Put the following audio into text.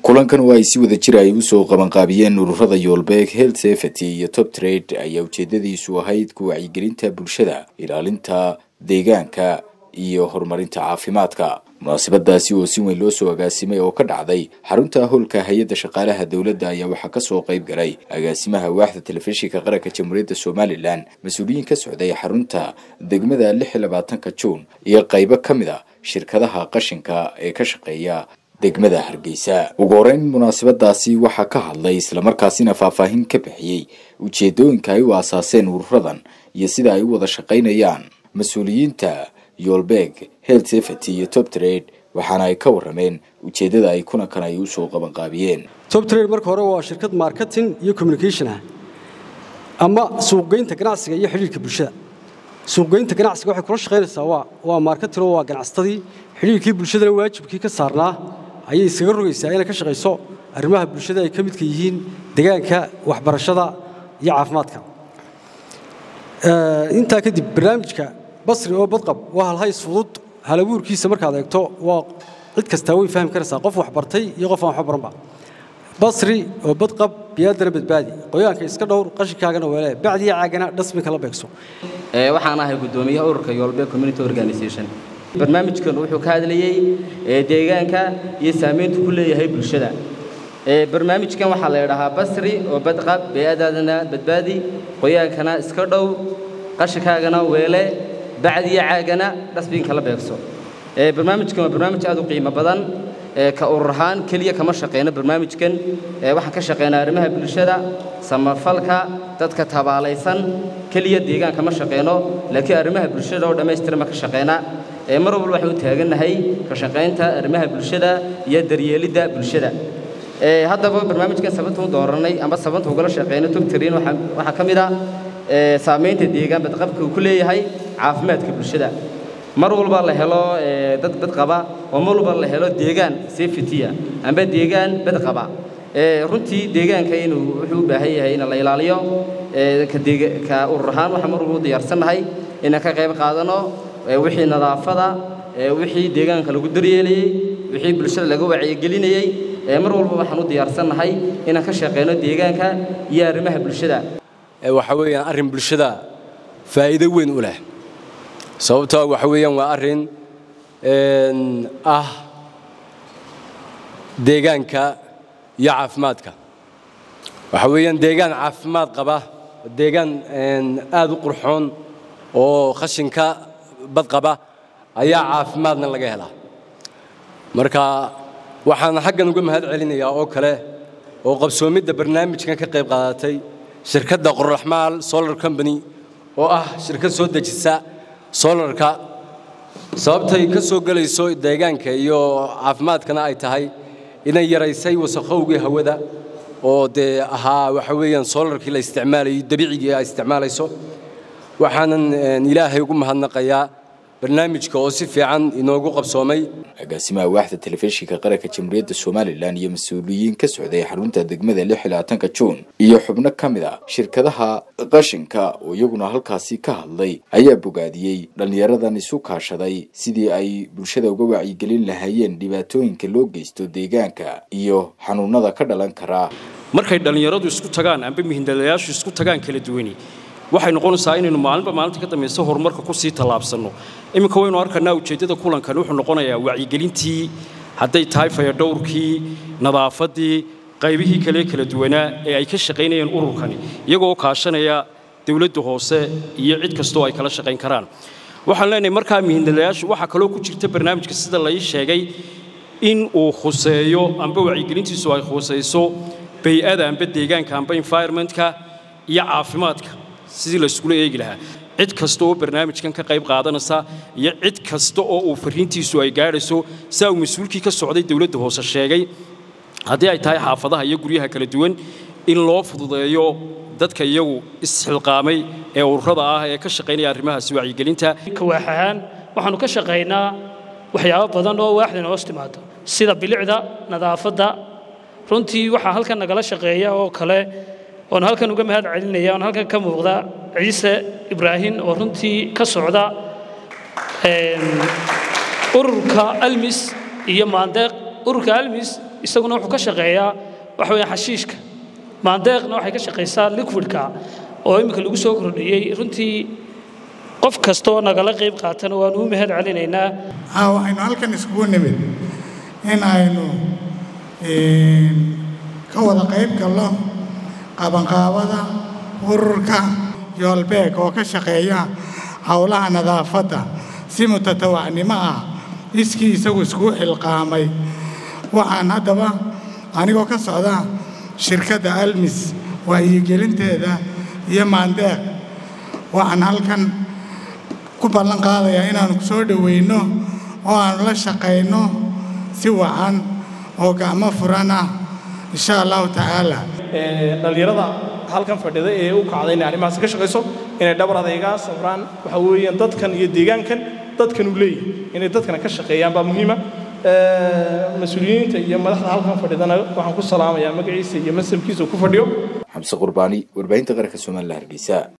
kulankan oo ay si wada jir ay usoo qabanqaabiyeen ururada yoolbeeg health safety iyo top trade ayaa ujeedadiisu ahayd ku wacyigelinta bulshada ilaalinta deegaanka iyo horumarinta caafimaadka munaasabadaasi oo si weyn loo soo agaasimay oo ka dhacday xarunta howlka hay-adda shaqaalaha dowladda ayaa waxaa kasoo qayb galay agaasimaha waaxda telefishinka qaranka jamhuuriyadda somalilan mas-uuliyiin ka socday xarunta degmada lix iyo labaatanka juun iyo qaybo ka mid a shirkadaha qashinka ee ka shaqeeya degmada hargeysa ugu horeyn munaasabadaasi waxaa ka hadlay islamarkaasina faahfaahin ka bixiyey ujeedooyinka ay u aasaaseen ururadan iyo sida ay u wada shaqaynayaan mas-uuliyiinta yoolbeeg health safety iyo top trade waxaana ay ka warameen ujeedada ay kulankan ay usoo qabanqaabiyeen top trade marka hore waa shirkad marketing iyo communication ah ama suuqgeynta ganacsiga iyo xidhiirka bulshada suuqgeynta ganacsiga waxay kula shaqaynaysaa waa waa marketing oo waa ganacsatadii xidhiirkii bulshadana waajibkii ka saarnaa ayay iskaga rogaysaa inay ka shaqayso arrimaha bulshada ay ka midka yihiin deegaanka waxbarashada iyo caafimaadka intaa kadib barnaamijka basri oo badqab waa halhays fudud halabuurkiisa markaad eegto waa cid kastaa way fahmi karaysaa qof waxbartay iyo qof aan waxba baranba basri oo badqab biyaadana badbaadi qoyaanka iska dhowr qashinkaagana weele bacdiya caagana dhasbinka la beegso waxaan ahay guddoomiyaha ururka yoolbe community organization barnaamijkan wuxuu ka hadlayey deegaanka iyo saamayntu ku leeyahay bulshada barnaamijkan waxaa la idhahaa basri oo badqab beyadaadana badbaadi qoyaankana iska dhow qashinkaagana weele bacdiya caagana dhasbiinka la beegso barnaamijkan waa barnaamij aad u qiimo badan ka urur ahaan keliya kama shaqeyno barnaamijkan waxaan ka shaqeynaa arrimaha bulshada samafalka dadka tabaalaysan keliya deegaan kama shaqeyno laakiin arrimaha bulshada oo dhammaystirma ka shaqeynaa mar walba waxaan u taagannahay ka shaqaynta arrimaha bulshada iyo daryeelidda bulshada haddaba barnaamijkan sababta u dooranay ama sababta ugala shaqeyno togtariin waxaa ka mid ah saamaynta deegaan badqabka uu ku leeyahay caafimaadka bulshada mar walba la helo dad badqaba oo mar walba la helo deegaan safetya amba deegaan badqaba runtii deegaanka inuu wuxuu u baahan yahay in la ilaaliyo ka urur ahaan waxaan mar walba u diyaarsannahay inaan ka qayb qaadano wixii nadaafada wixii deegaanka lagu daryeelayey wixii bulshada laga wacyigelinayey mar walba waxaan u diyaarsannahay inaan ka shaqeyno deegaanka iyo arrimaha bulshada waxa weeyaan arrin bulshada faa'iido weyn u leh sababtoo waxa weeyaan waa arrin ah deegaanka iyo caafimaadka waxa weeyaan deegaan caafimaad qaba deegaan aad u qurxoon oo khashinka badqaba ayaa caafimaadna laga helaa marka waxaan xaggan uga mahad celinayaa oo kale oo qabsoomidda barnaamijkan ka qayb qaadatay shirkadda qorraxmaal solar company oo ah shirkad soo dejisa solarka sababtay ka soo gelayso deegaanka iyo caafimaadkana ay tahay inay yaraysay wasakhowgii hawada oo dee ahaa waxa weeyaan solarkii la isticmaalayay dabiicigii ay isticmaalayso waxaanan ilaahay ugu mahadnaqayaa barnaamijka oo si fiican inoogu qabsoomay agaasimaha waaxda telefishinka qaranka jamhuuriyadda somalilan iyo mas-uuliyiin ka socday xarunta degmada lix iyo labaatanka juun iyo xubno ka mid a shirkadaha qashinka oo iyaguna halkaasi ka hadlay ayaa bogaadiyey dhallinyaradan isu kaashaday sidii ay bulshada uga wacyigelin lahaayeen dhibaatooyinka loo geysto deegaanka iyo xanuunada ka dhalan karaa markay dhallinyaradu isku tagaan amba mihindalayaashu isku tagaan kala duwani waxay noqonaysaa inaynu maalinba maalinta ka dambaysa horumarka ku sii tallaabsanno iminka waynu arkanaa ujeeddada kulankan wuxuu noqonayaa wacyigelintii hadday tahay fayadhowrkii nadaafaddii qaybihii kale kala duwanaa ee ay ka shaqaynayeen ururkani iyagoo kaashanaya dowladda hoose iyo cid kastoo ay kala shaqayn karaan waxaan leenahay markaa mihindalayaashu waxaa kaloo ku jirta barnaamijka sida lai sheegay in uu khuseeyo amba wacyigelintiisu ay khusayso bay-ada amba deegaanka amba environmentka iyo caafimaadka sidii layskula eegi lahaa cid kasta oo barnaamijkan ka qayb qaadanaysa iyo cid kasta oo uu fariintiisu ay gaadhayso saa uu mas-uulkii ka socday dowladda hoose sheegay haddii ay tahay xaafadaha iyo guryaha kala duwan in loo fududeeyo dadka iyagu isxilqaamay ee ururada ah ee ka shaqaynaya arrimahaasi wacyigelinta waax ahaan waxaannu ka shaqaynaa waxyaabo badan oo waaxdan hoos timaado sida bilicda nadaafadda runtii waxaa halkan nagala shaqeeya oo kale oon halkan uga mahad celinaya oon halkan ka muuqda ciise ibraahim oo runtii ka socda ururka almis iyo maandeeq ururka almis isaguna wuxuu ka shaqeeyaa waxa weeye xashiishka maandeeqna waxay ka shaqaysaa liquidka oo iminka lagu soo kordhiyey runtii qof kastoo nagala qayb qaatana waanu u mahad celinaynaa haa waxaynu halkan iskugu nimid in aynu ka wada qayb galno qabanqaabada ururka yoolbeeg oo ka shaqeeya howlaha nadaafadda si mutatawacnimo ah iskii isagu iskugu xilqaamay waxaan haddaba anigoo ka socda shirkadda almis waayigelinteeda iyo maandeeq waxaan halkan ku ballan qaadayaa inaannu ku soo dhowayno oo aannu la shaqayno si wacan oo gacmo furan ah insha allahu tacaala dhallinyarada halkan fadhida ee u kacday inay arrimahaas ka shaqayso inay dhabar adaygaa sabraan waxa weeyaan dadkan iyo deegaankan dadkan uu leeyahay inay dadkana ka shaqeeyaan baa muhiima mas-uuliyiinta iyo madaxda halkan fadhidana waxaan ku salaamayaa magaciisa iyo masabkiisa uu ku fadhiyo xamse qurbaani warbaahinta qaranka somalilan hargeysa